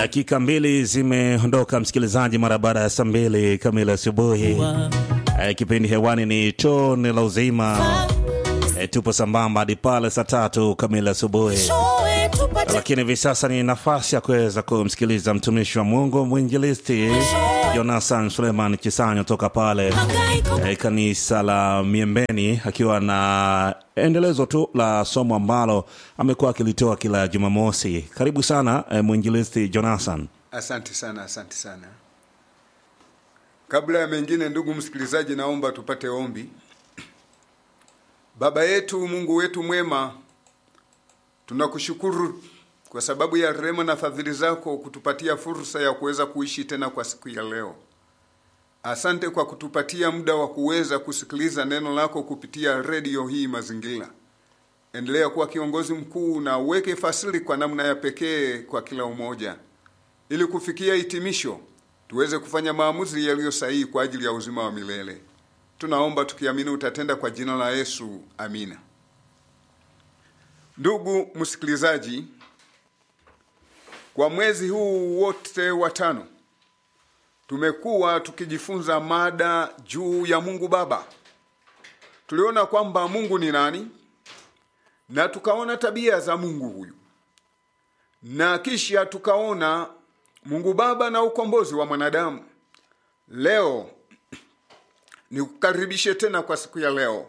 Dakika mbili zimeondoka msikilizaji, mara baada ya saa mbili kamili asubuhi. Eh, kipindi hewani ni tone la uzima. Eh, tupo sambamba hadi pale saa tatu kamili asubuhi, lakini hivi sasa ni nafasi ya kuweza kumsikiliza mtumishi wa Mungu mwinjilisti Jonathan Suleiman Chisanyo toka pale eh, kanisa la Miembeni, akiwa na endelezo tu la somo ambalo amekuwa akilitoa kila Jumamosi. Karibu sana eh, mwinjilisti Jonathan. Asante sana, asante sana. Kabla ya mengine, ndugu msikilizaji, naomba tupate ombi. Baba yetu, Mungu wetu mwema, tunakushukuru kwa sababu ya rehema na fadhili zako kutupatia fursa ya kuweza kuishi tena kwa siku ya leo. Asante kwa kutupatia muda wa kuweza kusikiliza neno lako kupitia redio hii Mazingira. Endelea kuwa kiongozi mkuu na uweke fasili kwa namna ya pekee kwa kila umoja, ili kufikia hitimisho tuweze kufanya maamuzi yaliyo sahihi kwa ajili ya uzima wa milele. Tunaomba tukiamini utatenda kwa jina la Yesu, amina. Ndugu msikilizaji, kwa mwezi huu wote wa tano tumekuwa tukijifunza mada juu ya Mungu Baba. Tuliona kwamba Mungu ni nani na tukaona tabia za Mungu huyu, na kisha tukaona Mungu Baba na ukombozi wa mwanadamu. Leo nikukaribishe tena kwa siku ya leo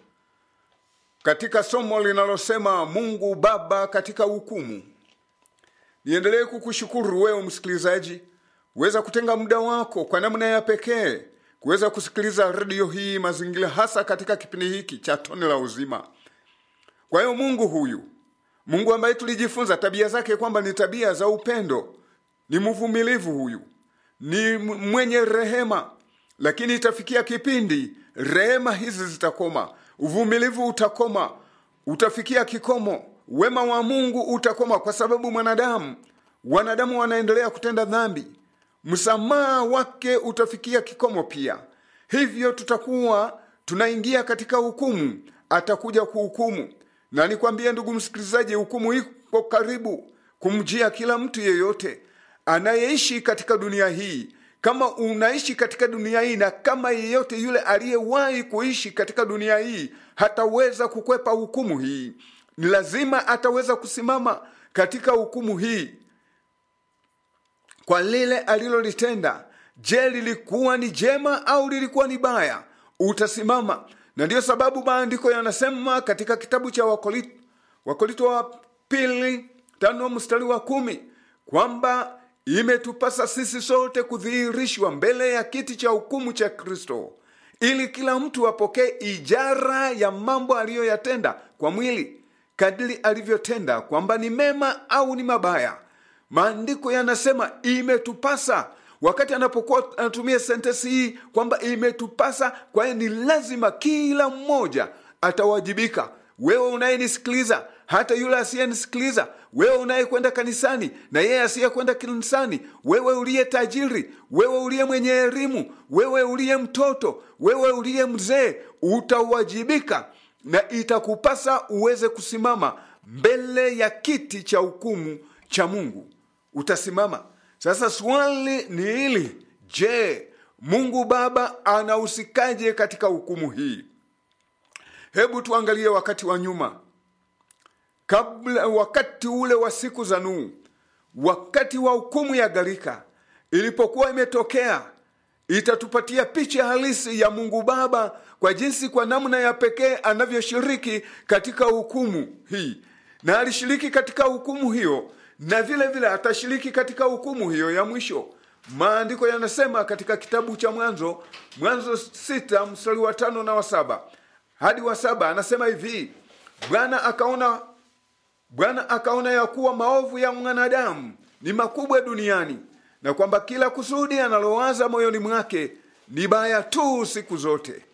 katika somo linalosema Mungu Baba katika hukumu. Niendelee kukushukuru wewe msikilizaji, uweza kutenga muda wako kwa namna ya pekee kuweza kusikiliza redio hii Mazingira, hasa katika kipindi hiki cha tone la uzima. Kwa hiyo Mungu huyu, Mungu ambaye tulijifunza tabia zake kwamba ni tabia za upendo, ni mvumilivu huyu, ni mwenye rehema, lakini itafikia kipindi rehema hizi zitakoma, uvumilivu utakoma, utafikia kikomo, wema wa Mungu utakoma, kwa sababu mwanadamu wanadamu wanaendelea kutenda dhambi, msamaha wake utafikia kikomo pia. Hivyo tutakuwa tunaingia katika hukumu, atakuja kuhukumu. Na nikwambie ndugu msikilizaji, hukumu iko karibu kumjia kila mtu yeyote anayeishi katika dunia hii. Kama unaishi katika dunia hii na kama yeyote yule aliyewahi kuishi katika dunia hii hataweza kukwepa hukumu hii, ni lazima ataweza kusimama katika hukumu hii kwa lile alilolitenda. Je, lilikuwa ni jema au lilikuwa ni baya? Utasimama. Na ndiyo sababu maandiko yanasema katika kitabu cha Wakorinto, Wakorinto wa pili tano mstari wa kumi kwamba imetupasa sisi sote kudhihirishwa mbele ya kiti cha hukumu cha Kristo, ili kila mtu apokee ijara ya mambo aliyoyatenda kwa mwili kadiri alivyotenda, kwamba ni mema au ni mabaya. Maandiko yanasema imetupasa. Wakati anapokuwa anatumia sentensi hii kwamba imetupasa, kwa hiyo ni lazima kila mmoja atawajibika. Wewe unayenisikiliza, hata yule asiyenisikiliza, wewe unayekwenda kanisani na yeye asiyekwenda kanisani, wewe uliye tajiri, wewe uliye mwenye elimu, wewe uliye mtoto, wewe uliye mzee, utawajibika na itakupasa uweze kusimama mbele ya kiti cha hukumu cha Mungu. Utasimama. Sasa swali ni hili, je, Mungu Baba anahusikaje katika hukumu hii? Hebu tuangalie wakati wa nyuma, kabla, wakati ule wa siku za Nuhu, wakati wa hukumu ya gharika ilipokuwa imetokea, itatupatia picha halisi ya Mungu Baba kwa jinsi, kwa namna ya pekee anavyoshiriki katika hukumu hii, na alishiriki katika hukumu hiyo na vile vile atashiriki katika hukumu hiyo ya mwisho. Maandiko yanasema katika kitabu cha Mwanzo, Mwanzo sita mstari wa tano na wa saba hadi wa saba anasema hivi: Bwana akaona Bwana akaona ya kuwa maovu ya mwanadamu ni makubwa duniani, na kwamba kila kusudi analowaza moyoni mwake ni baya tu siku zote.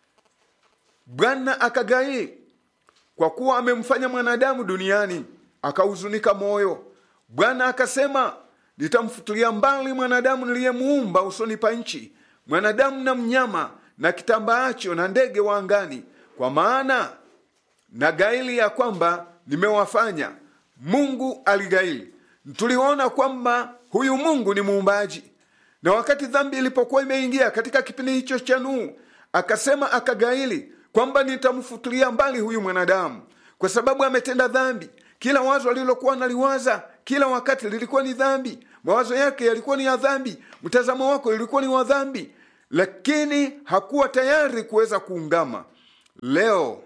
Bwana akagai kwa kuwa amemfanya mwanadamu duniani, akahuzunika moyo. Bwana akasema, nitamfutilia mbali mwanadamu niliyemuumba usoni pa nchi, mwanadamu na mnyama na kitambaacho na ndege wa angani, kwa maana na gaili ya kwamba nimewafanya. Mungu aligaili. tuliona kwamba huyu mungu ni muumbaji na wakati dhambi ilipokuwa imeingia katika kipindi hicho cha nuhu akasema akagaili kwamba nitamfutilia mbali huyu mwanadamu kwa sababu ametenda dhambi kila wazo alilokuwa naliwaza kila wakati lilikuwa ni dhambi mawazo yake yalikuwa ni ya dhambi mtazamo wako ilikuwa ni wa dhambi lakini hakuwa tayari kuweza kuungama leo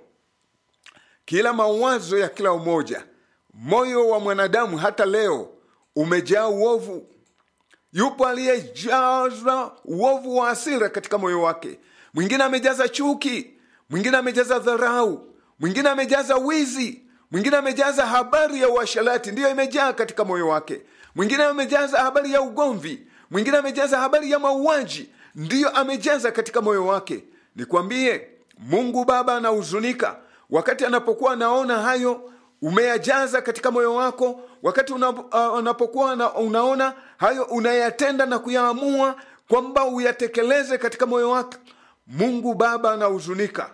kila mawazo ya kila umoja moyo wa mwanadamu hata leo umejaa uovu yupo aliyejaza uovu wa asira katika moyo wake mwingine amejaza chuki mwingine amejaza dharau mwingine amejaza wizi mwingine amejaza habari ya uasharati ndiyo imejaa katika moyo wake mwingine amejaza habari ya ugomvi mwingine amejaza habari ya mauaji ndiyo amejaza katika moyo wake nikwambie mungu baba anahuzunika wakati anapokuwa anaona hayo umeyajaza katika moyo wako wakati una, uh, unapokuwa una, unaona hayo unayatenda na kuyaamua kwamba uyatekeleze katika moyo wako mungu baba anahuzunika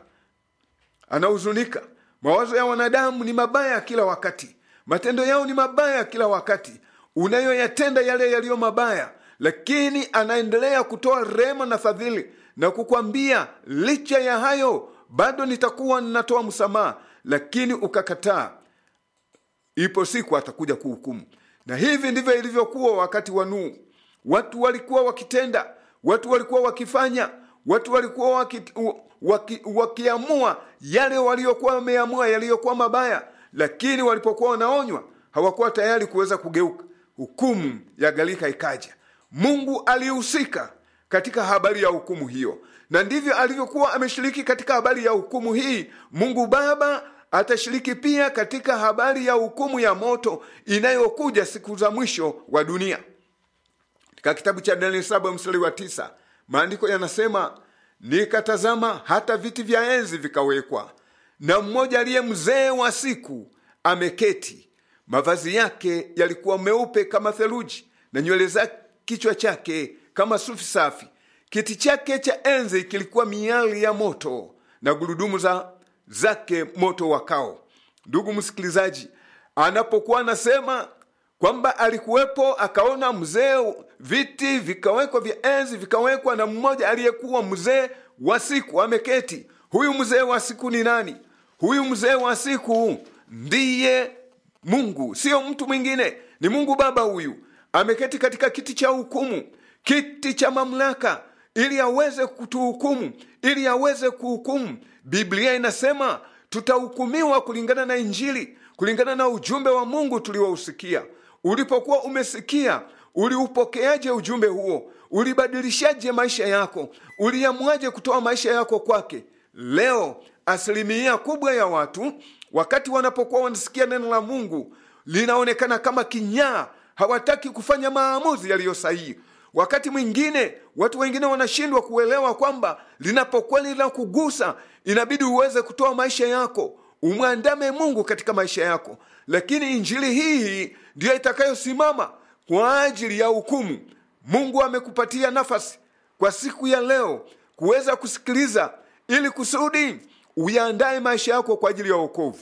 anahuzunika mawazo ya wanadamu ni mabaya kila wakati matendo yao ni mabaya kila wakati unayoyatenda yale yaliyo mabaya lakini anaendelea kutoa rehema na fadhili na kukwambia licha ya hayo bado nitakuwa ninatoa msamaha lakini ukakataa ipo siku atakuja kuhukumu na hivi ndivyo ilivyokuwa wakati wa nuhu watu walikuwa wakitenda watu walikuwa wakifanya watu walikuwa waki, waki, wakiamua yale waliokuwa wameamua yaliyokuwa mabaya lakini walipokuwa wanaonywa hawakuwa tayari kuweza kugeuka hukumu ya galika ikaja mungu alihusika katika habari ya hukumu hiyo na ndivyo alivyokuwa ameshiriki katika habari ya hukumu hii mungu baba atashiriki pia katika habari ya hukumu ya moto inayokuja siku za mwisho wa dunia katika kitabu cha danieli saba mstari wa tisa maandiko yanasema nikatazama hata viti vya enzi vikawekwa na mmoja aliye mzee wa siku ameketi mavazi yake yalikuwa meupe kama theluji na nywele za kichwa chake kama sufi safi kiti chake cha enzi kilikuwa miali ya moto na gurudumu za zake moto wakao ndugu msikilizaji anapokuwa anasema kwamba alikuwepo akaona mzee viti vikawekwa vya enzi vikawekwa na mmoja aliyekuwa mzee wa siku ameketi huyu mzee wa siku ni nani huyu mzee wa siku ndiye mungu sio mtu mwingine ni mungu baba huyu ameketi katika kiti cha hukumu kiti cha mamlaka ili aweze kutuhukumu ili aweze kuhukumu biblia inasema tutahukumiwa kulingana na injili kulingana na ujumbe wa mungu tuliousikia ulipokuwa umesikia uliupokeaje ujumbe huo ulibadilishaje maisha yako uliamuaje kutoa maisha yako kwake leo asilimia kubwa ya watu wakati wanapokuwa wanasikia neno la mungu linaonekana kama kinyaa hawataki kufanya maamuzi yaliyo sahihi wakati mwingine watu wengine wanashindwa kuelewa kwamba linapokuwa linakugusa inabidi uweze kutoa maisha yako umwandame mungu katika maisha yako lakini injili hii ndiyo itakayosimama kwa ajili ya hukumu mungu amekupatia nafasi kwa siku ya leo kuweza kusikiliza ili kusudi uyaandaye maisha yako kwa ajili ya wokovu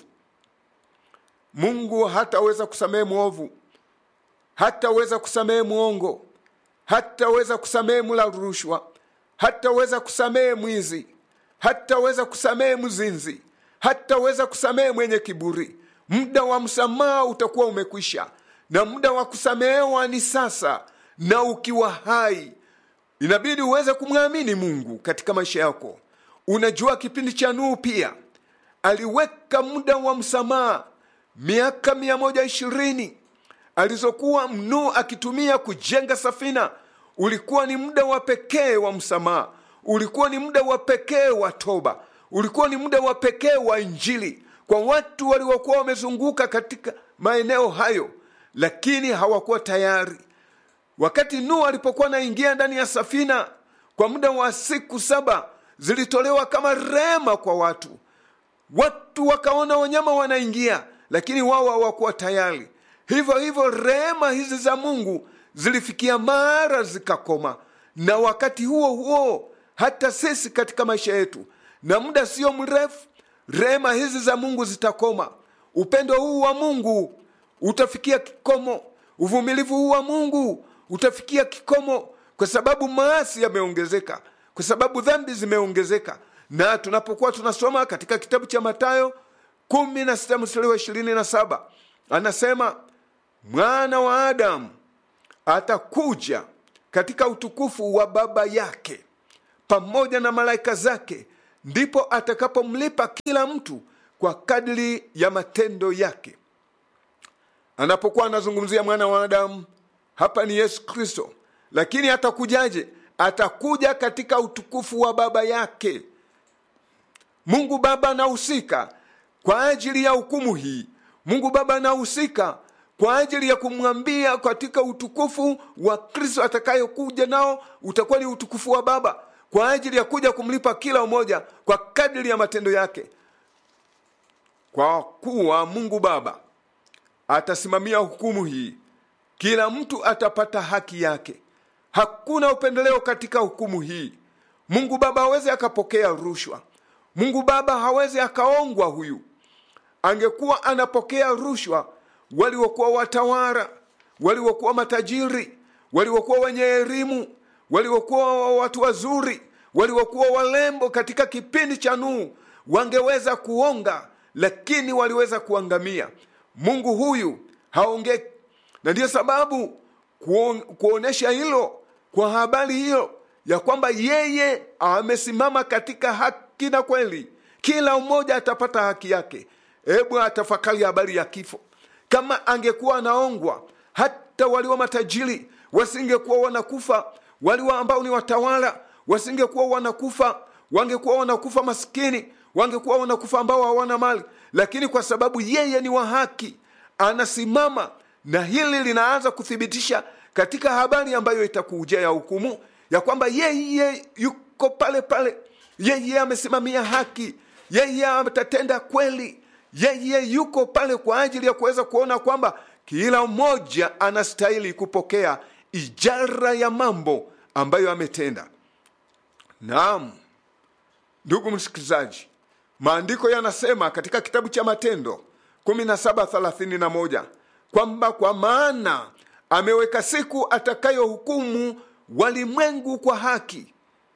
mungu hataweza kusamehe mwovu hataweza kusamehe mwongo hataweza kusamehe mula rushwa hataweza kusamehe mwizi hataweza kusamehe mzinzi hataweza kusamehe mwenye kiburi muda wa msamaha utakuwa umekwisha na muda wa kusamehewa ni sasa na ukiwa hai inabidi uweze kumwamini mungu katika maisha yako unajua kipindi cha nuhu pia aliweka muda wa msamaha miaka mia moja ishirini alizokuwa mnuu akitumia kujenga safina ulikuwa ni muda wa pekee wa msamaha ulikuwa ni muda wa pekee wa toba ulikuwa ni muda wa pekee wa injili kwa watu waliokuwa wamezunguka katika maeneo hayo lakini hawakuwa tayari wakati nuhu alipokuwa anaingia ndani ya safina kwa muda wa siku saba zilitolewa kama rehema kwa watu watu wakaona wanyama wanaingia lakini wao hawakuwa tayari hivyo hivyo rehema hizi za mungu zilifikia mara zikakoma na wakati huo huo hata sisi katika maisha yetu na muda sio mrefu rehema hizi za mungu zitakoma upendo huu wa mungu utafikia kikomo uvumilivu huu wa mungu utafikia kikomo kwa sababu maasi yameongezeka kwa sababu dhambi zimeongezeka na tunapokuwa tunasoma katika kitabu cha matayo kumi na sita mstari wa ishirini na saba anasema mwana wa adamu atakuja katika utukufu wa baba yake pamoja na malaika zake ndipo atakapomlipa kila mtu kwa kadri ya matendo yake anapokuwa anazungumzia mwana wa adamu hapa ni yesu kristo lakini atakujaje atakuja katika utukufu wa baba yake mungu baba anahusika kwa ajili ya hukumu hii mungu baba anahusika kwa ajili ya kumwambia katika utukufu wa kristo atakayokuja nao utakuwa ni utukufu wa baba kwa ajili ya kuja kumlipa kila mmoja kwa kadiri ya matendo yake kwa kuwa mungu baba atasimamia hukumu hii kila mtu atapata haki yake hakuna upendeleo katika hukumu hii mungu baba hawezi akapokea rushwa mungu baba hawezi akaongwa huyu angekuwa anapokea rushwa waliokuwa watawara waliokuwa matajiri waliokuwa wenye elimu waliokuwa watu wazuri waliokuwa walembo katika kipindi cha nuhu wangeweza kuonga lakini waliweza kuangamia mungu huyu haongee na ndiyo sababu kuon, kuonyesha hilo kwa habari hiyo ya kwamba yeye amesimama katika haki na kweli kila mmoja atapata haki yake hebu atafakari habari ya kifo kama angekuwa anaongwa hata walio matajiri wasingekuwa wanakufa walio ambao ni watawala wasingekuwa wanakufa wangekuwa wanakufa maskini wangekuwa wanakufa ambao hawana mali lakini kwa sababu yeye ni wa haki anasimama na hili linaanza kuthibitisha katika habari ambayo itakuja ya hukumu ya kwamba yeye yuko pale pale yeye amesimamia haki yeye atatenda kweli yeye yuko pale kwa ajili ya kuweza kuona kwamba kila mmoja anastahili kupokea ijara ya mambo ambayo ametenda naam ndugu msikilizaji maandiko yanasema katika kitabu cha matendo 1731 kwamba kwa maana ameweka siku atakayohukumu walimwengu kwa haki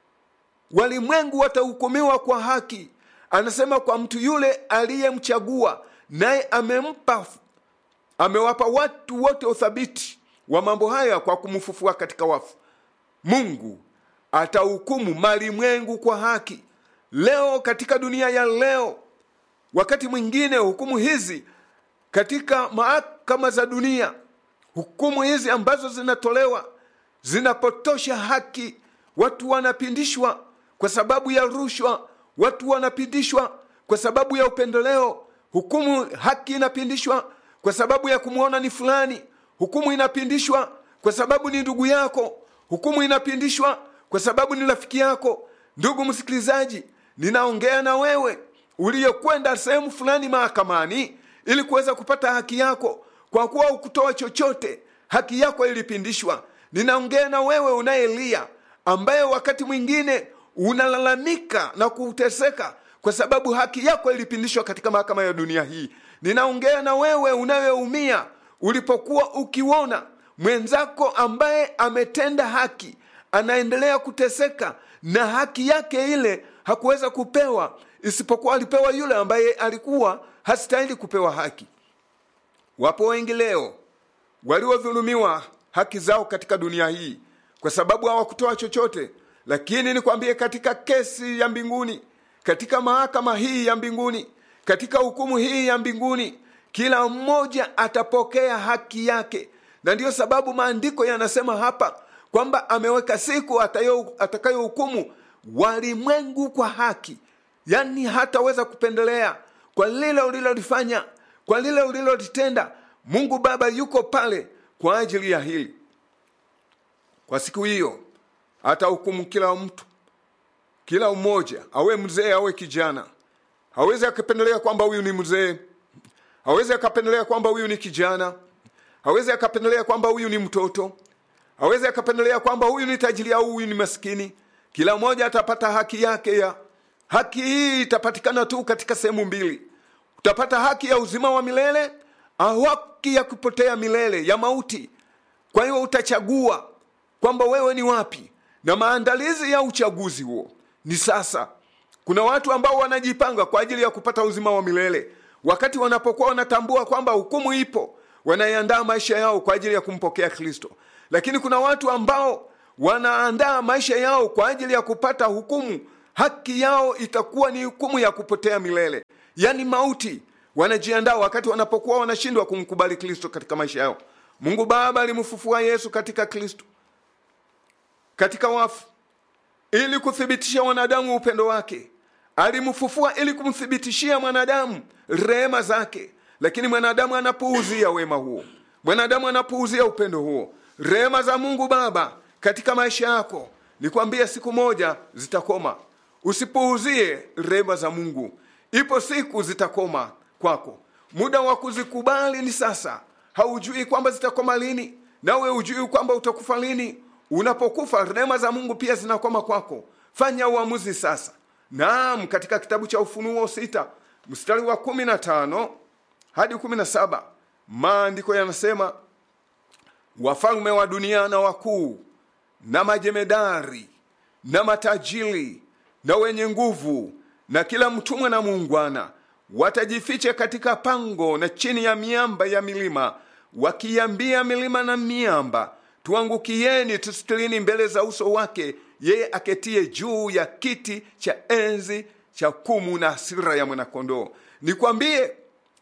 walimwengu watahukumiwa kwa haki anasema kwa mtu yule aliyemchagua naye amempa amewapa watu wote uthabiti wa mambo haya kwa kumfufua katika wafu mungu atahukumu malimwengu kwa haki leo katika dunia ya leo wakati mwingine hukumu hizi katika mahakama za dunia hukumu hizi ambazo zinatolewa zinapotosha haki watu wanapindishwa kwa sababu ya rushwa watu wanapindishwa kwa sababu ya upendeleo hukumu haki inapindishwa kwa sababu ya kumwona ni fulani hukumu inapindishwa kwa sababu ni ndugu yako hukumu inapindishwa kwa sababu ni rafiki yako ndugu msikilizaji ninaongea na wewe uliyekwenda sehemu fulani mahakamani ili kuweza kupata haki yako kwa kuwa ukutoa chochote haki yako ilipindishwa ninaongea na wewe unayelia ambaye wakati mwingine unalalamika na kuteseka kwa sababu haki yako ilipindishwa katika mahakama ya dunia hii ninaongea na wewe unayeumia ulipokuwa ukiona mwenzako ambaye ametenda haki anaendelea kuteseka na haki yake ile hakuweza kupewa isipokuwa alipewa yule ambaye alikuwa hastahili kupewa haki wapo wengi leo waliodhulumiwa haki zao katika dunia hii kwa sababu hawakutoa chochote lakini nikwambie katika kesi ya mbinguni katika mahakama hii ya mbinguni katika hukumu hii ya mbinguni kila mmoja atapokea haki yake na ndiyo sababu maandiko yanasema hapa kwamba ameweka siku atakayohukumu walimwengu kwa haki yaani hataweza kupendelea kwa lile ulilolifanya kwa lile ulilolitenda mungu baba yuko pale kwa ajili ya hili kwa siku hiyo atahukumu kila mtu kila mmoja awe mzee awe kijana hawezi akapendelea kwamba huyu ni mzee hawezi akapendelea kwamba huyu ni kijana hawezi akapendelea kwamba huyu ni mtoto hawezi akapendelea kwamba huyu ni tajiri au huyu ni maskini kila mmoja atapata haki yake ya haki hii itapatikana tu katika sehemu mbili utapata haki ya uzima wa milele haki ya kupotea milele ya mauti kwa hiyo utachagua kwamba wewe ni wapi na maandalizi ya uchaguzi huo ni sasa kuna watu ambao wanajipanga kwa ajili ya kupata uzima wa milele wakati wanapokuwa wanatambua kwamba hukumu ipo wanaiandaa maisha yao kwa ajili ya kumpokea kristo lakini kuna watu ambao wanaandaa maisha yao kwa ajili ya kupata hukumu haki yao itakuwa ni hukumu ya kupotea milele yaani mauti wanajiandaa wakati wanapokuwa wanashindwa kumkubali kristo katika maisha yao mungu baba alimfufua yesu katika kristo katika wafu ili kuthibitisha wanadamu upendo wake alimfufua ili kumthibitishia mwanadamu rehema zake lakini mwanadamu anapuuzia wema huo mwanadamu anapuuzia upendo huo rehema za mungu baba katika maisha yako nikwambia siku moja zitakoma usipuuzie rehema za mungu ipo siku zitakoma kwako muda wa kuzikubali ni sasa haujui kwamba zitakoma lini nawe hujui kwamba utakufa lini unapokufa rehema za mungu pia zinakoma kwako fanya uamuzi sasa naam katika kitabu cha ufunuo sita mstari wa kumi na tano hadi kumi na saba maandiko yanasema wafalme wa dunia na wakuu na majemedari na matajiri na wenye nguvu na kila mtumwa na muungwana watajificha katika pango na chini ya miamba ya milima wakiambia milima na miamba tuangukieni tusitilini mbele za uso wake yeye aketie juu ya kiti cha enzi cha kumu na hasira ya mwanakondoo nikwambie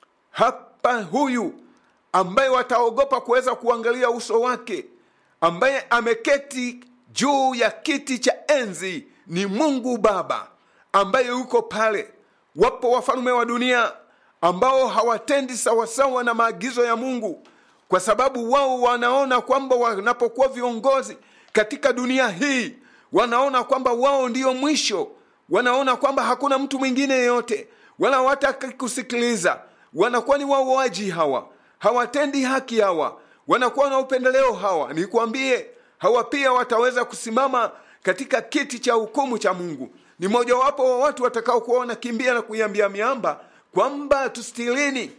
hapa huyu ambaye wataogopa kuweza kuangalia uso wake ambaye ameketi juu ya kiti cha enzi ni mungu baba ambaye yuko pale wapo wafalme wa dunia ambao hawatendi sawasawa na maagizo ya mungu kwa sababu wao wanaona kwamba wanapokuwa viongozi katika dunia hii wanaona kwamba wao ndio mwisho wanaona kwamba hakuna mtu mwingine yeyote wala hawataki kusikiliza wanakuwa ni wauaji hawa hawatendi haki hawa wanakuwa na upendeleo hawa nikwambie hawa pia wataweza kusimama katika kiti cha hukumu cha mungu ni mojawapo wa watu watakaokuwa wanakimbia na kuiambia miamba kwamba tustilini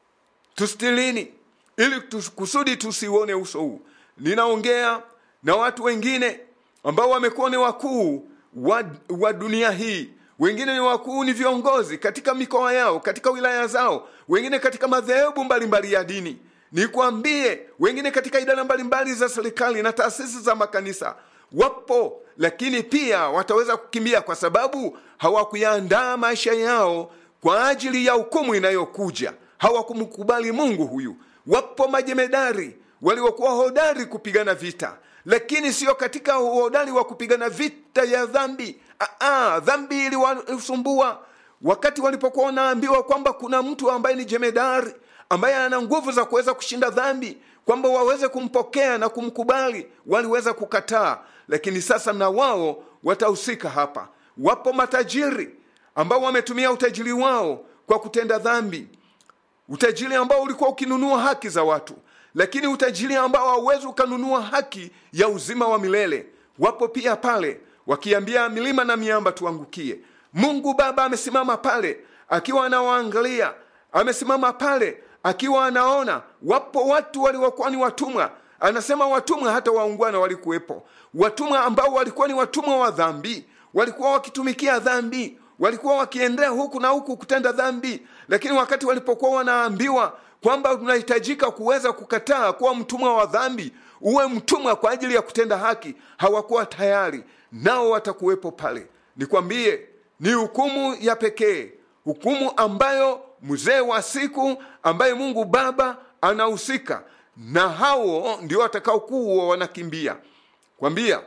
tustilini ili tus, kusudi tusiuone uso huu ninaongea na watu wengine ambao wamekuwa ni wakuu wa, wa dunia hii wengine ni wakuu ni viongozi katika mikoa yao katika wilaya zao wengine katika madhehebu mbalimbali ya dini nikwambie wengine katika idara mbalimbali za serikali na taasisi za makanisa wapo lakini pia wataweza kukimbia kwa sababu hawakuyaandaa maisha yao kwa ajili ya hukumu inayokuja hawakumkubali mungu huyu wapo majemedari waliokuwa hodari kupigana vita lakini sio katika uhodari wa kupigana vita ya dhambi Aa, dhambi iliwasumbua wakati walipokuwa wanaambiwa kwamba kuna mtu ambaye ni jemedari ambaye ana nguvu za kuweza kushinda dhambi kwamba waweze kumpokea na kumkubali waliweza kukataa lakini sasa na wao watahusika hapa wapo matajiri ambao wametumia utajiri wao kwa kutenda dhambi utajiri ambao ulikuwa ukinunua haki za watu lakini utajiri ambao hauwezi ukanunua haki ya uzima wa milele wapo pia pale wakiambia milima na miamba tuangukie mungu baba amesimama pale akiwa anawaangalia amesimama pale akiwa anaona wapo watu waliokuwa ni watumwa anasema watumwa hata waungwana walikuwepo watumwa ambao walikuwa ni watumwa wa dhambi walikuwa wakitumikia dhambi walikuwa wakiendea huku na huku kutenda dhambi lakini wakati walipokuwa wanaambiwa kwamba unahitajika kuweza kukataa kuwa mtumwa wa dhambi uwe mtumwa kwa ajili ya kutenda haki hawakuwa tayari nao watakuwepo pale nikwambie ni hukumu ya pekee hukumu ambayo mzee wa siku ambaye mungu baba anahusika na hao ndio watakaokuwa wanakimbia kwambia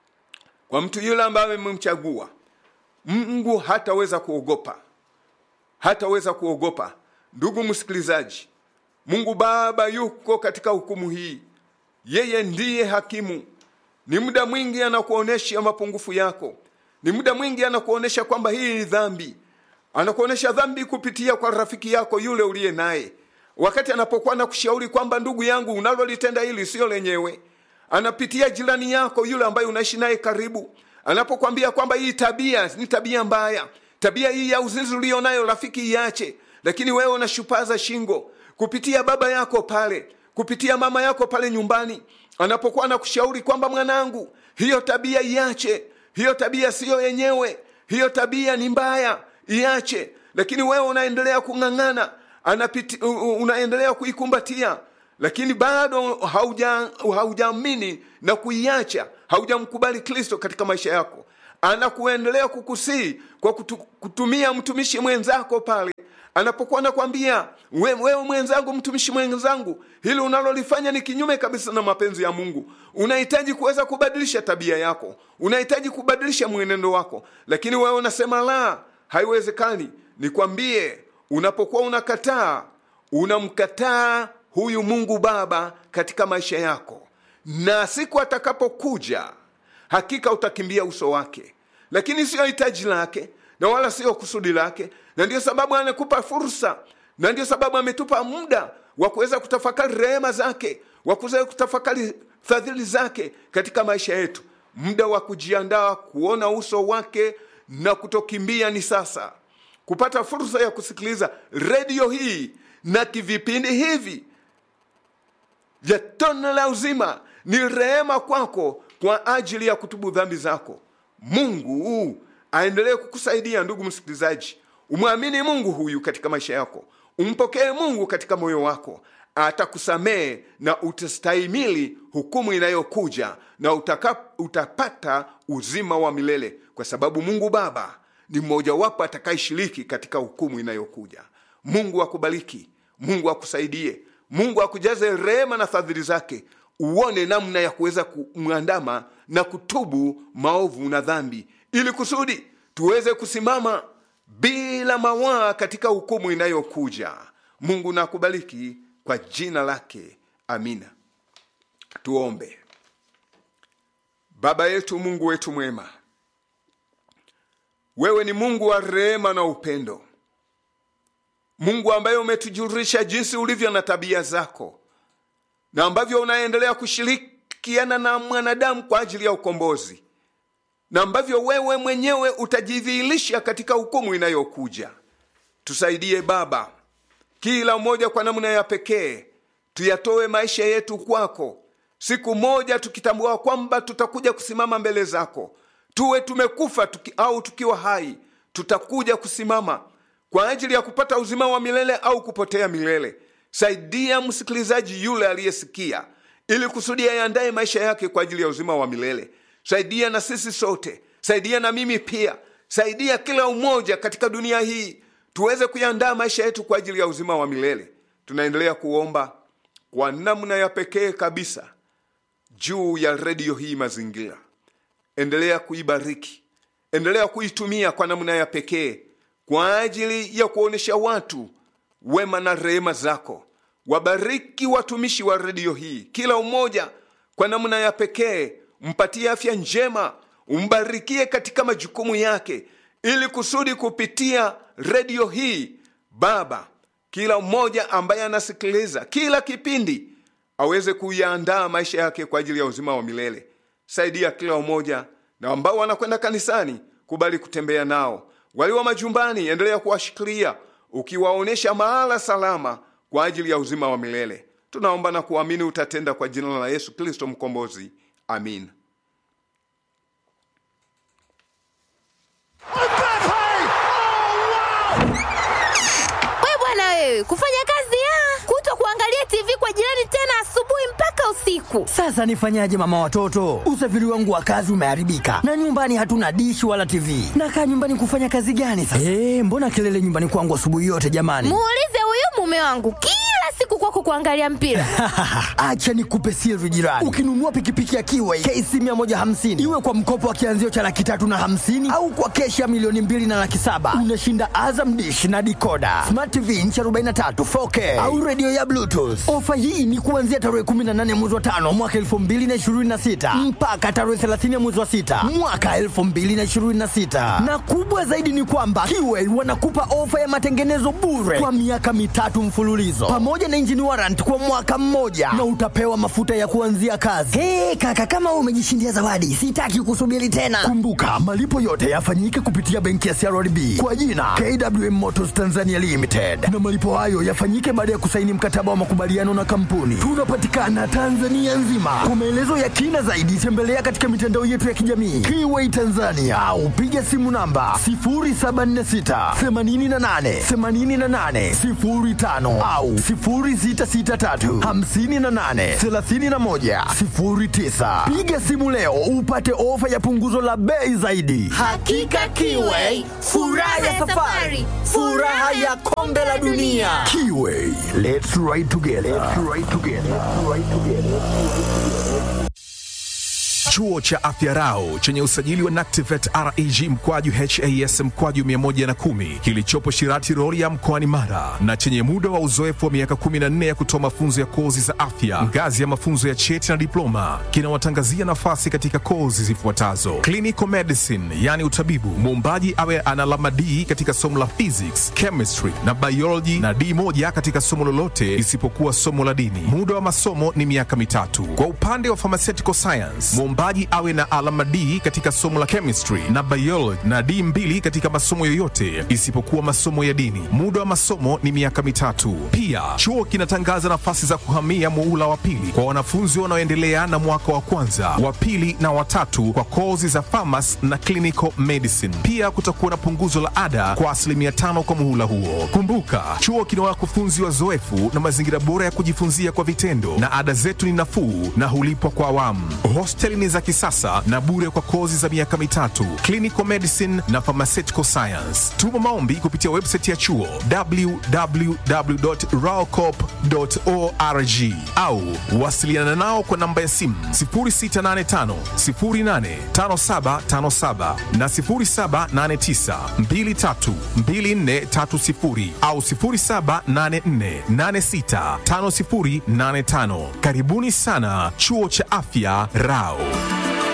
kwa mtu yule ambaye amemchagua mungu hataweza kuogopa hataweza kuogopa ndugu msikilizaji mungu baba yuko katika hukumu hii yeye ndiye hakimu ni muda mwingi anakuonyesha mapungufu yako ni muda mwingi anakuonyesha kwamba hii ni dhambi anakuonyesha dhambi kupitia kwa rafiki yako yule uliye naye wakati anapokuwa nakushauri kwamba ndugu yangu unalolitenda hili sio lenyewe anapitia jirani yako yule ambaye unaishi naye karibu anapokwambia kwamba hii tabia ni tabia mbaya tabia hii ya uzinzi ulio nayo rafiki iache lakini wewe unashupaza shingo kupitia baba yako pale kupitia mama yako pale nyumbani anapokuwa anakushauri kwamba mwanangu hiyo tabia iache hiyo tabia siyo yenyewe hiyo tabia ni mbaya iache lakini wewe unaendelea kung'ang'ana anapiti, u- u- unaendelea kuikumbatia lakini bado hauja- haujaamini na kuiacha haujamkubali kristo katika maisha yako anakuendelea kukusii kwa kutu, kutumia mtumishi mwenzako pale anapokuwa anakwambia we, wewe mwenzangu mtumishi mwenzangu hili unalolifanya ni kinyume kabisa na mapenzi ya mungu unahitaji kuweza kubadilisha tabia yako unahitaji kubadilisha mwenendo wako lakini wewe unasema la haiwezekani nikwambie unapokuwa unakataa unamkataa huyu mungu baba katika maisha yako na siku atakapokuja hakika utakimbia uso wake lakini siyo hitaji lake na wala siyo kusudi lake na ndio sababu anakupa fursa na ndio sababu ametupa muda wa kuweza kutafakari rehema zake wa kuweza kutafakari fadhili zake katika maisha yetu muda wa kujiandaa kuona uso wake na kutokimbia ni sasa kupata fursa ya kusikiliza redio hii na kivipindi hivi vya tone la uzima ni rehema kwako kwa ajili ya kutubu dhambi zako mungu aendelee kukusaidia ndugu msikilizaji umwamini mungu huyu katika maisha yako umpokee mungu katika moyo wako atakusamehe na utastahimili hukumu inayokuja na utaka, utapata uzima wa milele kwa sababu mungu baba ni mmojawapo atakayeshiriki katika hukumu inayokuja mungu akubariki mungu akusaidie mungu akujaze rehema na fadhili zake uone namna ya kuweza kumwandama na kutubu maovu na dhambi ili kusudi tuweze kusimama bila mawaa katika hukumu inayokuja mungu na akubariki kwa jina lake amina tuombe baba yetu mungu wetu mwema wewe ni mungu wa rehema na upendo mungu ambaye umetujulisha jinsi ulivyo na tabia zako na ambavyo unaendelea kushirikiana na mwanadamu kwa ajili ya ukombozi na ambavyo wewe mwenyewe utajidhihirisha katika hukumu inayokuja tusaidie baba kila mmoja kwa namna ya pekee tuyatoe maisha yetu kwako siku moja tukitambua kwamba tutakuja kusimama mbele zako tuwe tumekufa tuki, au tukiwa hai tutakuja kusimama kwa ajili ya kupata uzima wa milele au kupotea milele saidia msikilizaji yule aliyesikia ili kusudi yaandaye maisha yake kwa ajili ya uzima wa milele saidia na sisi sote saidia na mimi pia saidia kila umoja katika dunia hii tuweze kuyandaa maisha yetu kwa ajili ya uzima wa milele tunaendelea kuomba kwa namna ya pekee kabisa juu ya redio hii mazingira endelea kuibariki endelea kuitumia kwa namna ya pekee kwa ajili ya kuonyesha watu wema na rehema zako wabariki watumishi wa redio hii kila umoja kwa namna ya pekee mpatie afya njema umbarikie katika majukumu yake ili kusudi kupitia redio hii baba kila mmoja ambaye anasikiliza kila kipindi aweze kuyaandaa maisha yake kwa ajili ya uzima wa milele saidia kila umoja na ambao wanakwenda kanisani kubali kutembea nao walio majumbani endelea kuwashikilia ukiwaonyesha mahala salama kwa ajili ya uzima wa milele tunaomba na kuamini utatenda kwa jina la yesu kristo mkombozi amin We bwana wewe, kufanya kazi ya kuto kuangalia TV kwa jirani tena asubuhi mpaka usiku. Sasa nifanyaje mama watoto? Usafiri wangu wa kazi umeharibika na nyumbani hatuna dishi wala TV. Nakaa nyumbani kufanya kazi gani sasa? Eh, mbona kelele nyumbani kwangu asubuhi yote jamani? Muulize huyu mume wangu kila siku kwako kuangalia mpira. Acha nikupe siri jirani. Ukinunua pikipiki ya Kiway KC 150 iwe kwa mkopo wa kianzio cha laki tatu na hamsini au kwa keshi ya milioni mbili na laki saba unashinda Azam dish na dikoda smart TV inchi 43 4K au redio ya Bluetooth. Ofa hii ni kuanzia tarehe 18 mwezi wa tano mwaka 2026 mpaka tarehe 30 mwezi wa sita mwaka 2026, na kubwa zaidi ni kwamba Kiway wanakupa ofa ya matengenezo bure kwa miaka mitatu mfululizo pamoja pamoja na engine warrant kwa mwaka mmoja na utapewa mafuta ya kuanzia kazi. Hey, kaka kama wewe umejishindia zawadi, sitaki kusubiri tena. Kumbuka malipo yote yafanyike kupitia benki ya CRDB kwa jina KWM Motors Tanzania Limited, na malipo hayo yafanyike baada ya kusaini mkataba wa makubaliano na kampuni. Tunapatikana Tanzania nzima. Kwa maelezo ya kina zaidi, tembelea katika mitandao yetu ya kijamii Kiway Tanzania au piga simu namba 0746 88 88 05 au 0663 58 31 09. Piga simu leo upate ofa ya punguzo la bei zaidi. Hakika Kiway, furaha ya safari, furaha ya kombe la dunia. Kiway, let's ride together. Let's ride together. Let's ride together. Chuo cha Afya Rau chenye usajili wa NACTIVATE reg mkwaju has mkwaju 110 kilichopo Shirati Rorya mkoani Mara na chenye muda wa uzoefu wa miaka 14 ya kutoa mafunzo ya kozi za afya ngazi ya mafunzo ya cheti na diploma kinawatangazia nafasi katika kozi zifuatazo: clinical medicine, yani utabibu, muombaji awe ana alama D katika somo la physics, chemistry na biology na D moja katika somo lolote isipokuwa somo la dini. Muda wa masomo ni miaka mitatu. Kwa upande wa pharmaceutical science, mwombaji awe na alama D katika somo la chemistry na biology na D mbili katika masomo yoyote isipokuwa masomo ya dini. Muda wa masomo ni miaka mitatu. Pia chuo kinatangaza nafasi za kuhamia muula wa pili kwa wanafunzi wanaoendelea na mwaka wa kwanza, wa pili na watatu kwa kozi za pharmacy na clinical medicine. Pia kutakuwa na punguzo la ada kwa asilimia tano kwa muhula huo. Kumbuka, chuo kina wakufunzi wazoefu na mazingira bora ya kujifunzia kwa vitendo, na ada zetu ni nafuu na hulipwa kwa awamu. Hosteli ni za kisasa na bure kwa kozi za miaka mitatu, clinical medicine na pharmaceutical science. Tuma maombi kupitia website ya chuo www.raocop.org au wasiliana nao kwa namba ya simu 0685 085757 na 0789 232430 au 0784865085. Karibuni sana chuo cha afya Rao.